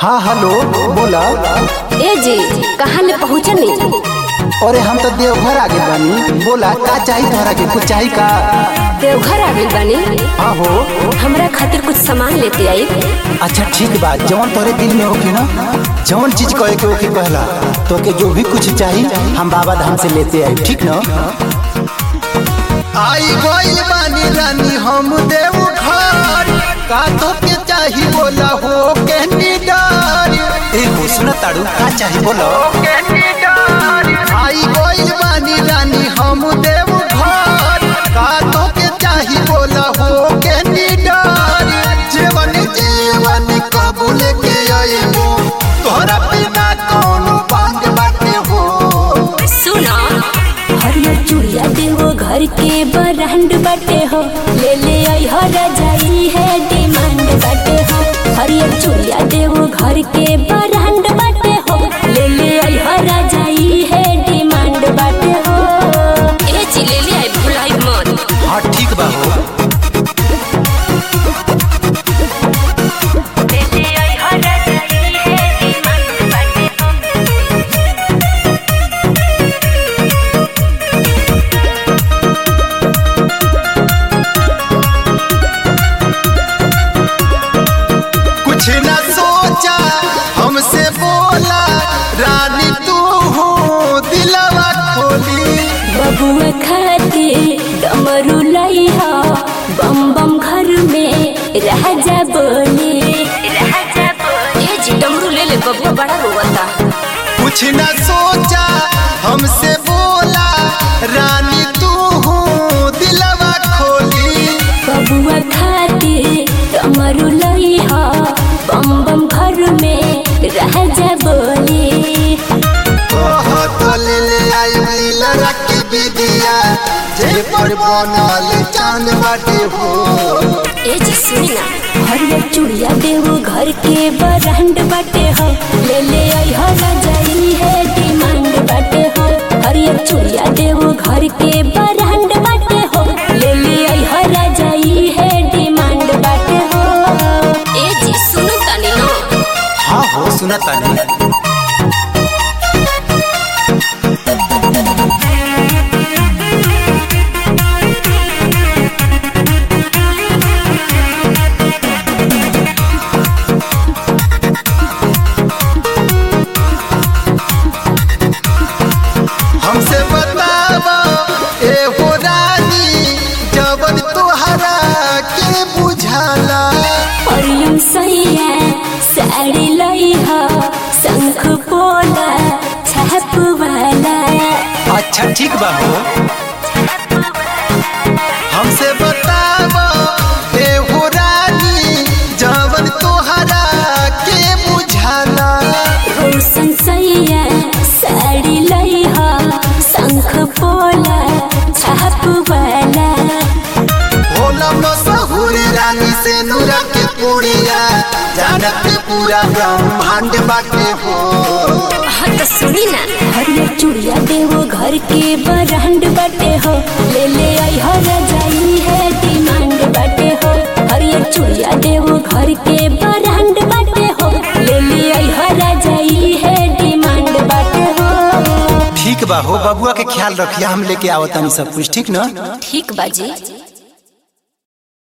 हाँ हेलो बोला ए जी कहाँ ले पहुँचनी अरे हम तो देवघर आगे बानी बोला का चाहिए तोहरा के कुछ चाहिए का देवघर आ गइल बानी हाँ हो हमरा खातिर कुछ सामान लेते आई अच्छा ठीक बा जौन तोरे दिल में होके ना जौन चीज कहे के ओके कहला तो के जो भी कुछ चाहिए हम बाबा धाम से लेते आई ठीक ना आई गइल बानी रानी हम देव घर का तो के चाही बोला हो के निडार ए हो सुना ताड़ू का चाहिए बोलो के निडार आई गइल बानी रानी हम देव घर का तो के चाही बोला हो के निडार जीवन जीवन कबूल के आईबो तोहरा बिना कौन बांग बाटे हो सुना हरियर चूड़िया देवो घर के बरांड बाटे हो ले ले आई हो रजाई है डिमांड बाटे हो हरियर चूड़िया देवो घर के बरांड बाटे हो ले ले आई हो रजाई है डिमांड बाटे हो ए जी ले ले आई भुलाई मत हाँ ठीक बा हो ले ले आई हो रजाई है डिमांड बाटे हो कुछ न सोचा हमसे बोला रानी तू हो दिलवा खोली बबुआ खाते डमरू लइहा बम बम घर में राजा बोले राजा बोले ए जी डमरू ले ले बबुआ बड़ा रोवता कुछ न सोचा हमसे बोला रानी तू हो दिलवा खोली बबुआ खाते डमरू लइहा बम बम घर में राजा बोले ओह तो ले ले आई लीला रखी विदिया जे पर बनल चांद बाटे हो ए जी सुनी ना हरियर चूड़िया देवो घर के बरांड बाटे हो ले ले आई हो रजाई है डिमांड बाटे हो हरियर चूड़िया देवो घर के बरांड बाटे हो ले ले आई हो रजाई है डिमांड बाटे हो ए जी सुनो तनी ना हाँ हो सुना तानी हमसे बतावा ए हो रानी जवन तोहरा के बुझाला हरियम सैया साड़ी लई हो शंख पोला छाप वाला अच्छा ठीक बा हो हमसे बतावा ए हो रानी जवन तोहरा के बुझाला रोशन सैया साड़ी लई हो शंख पोला छाप वाला भोला मसहूर रानी से नूरा के पुड़िया जानत पूरा ब्रह्मांड बाटे हो हाँ तो सुनी ना हरियर चूड़िया देवो घर के बरांड बाटे हो ले ले आई हो रजाई है डिमांड बाटे हो हरियर चूड़िया देवो घर के बरांड बाटे हो ले ले आई हो रजाई है डिमांड बाटे हो ठीक बा हो बबुआ के ख्याल रखिया हम लेके आवतानी सब कुछ ठीक ना ठीक बाजी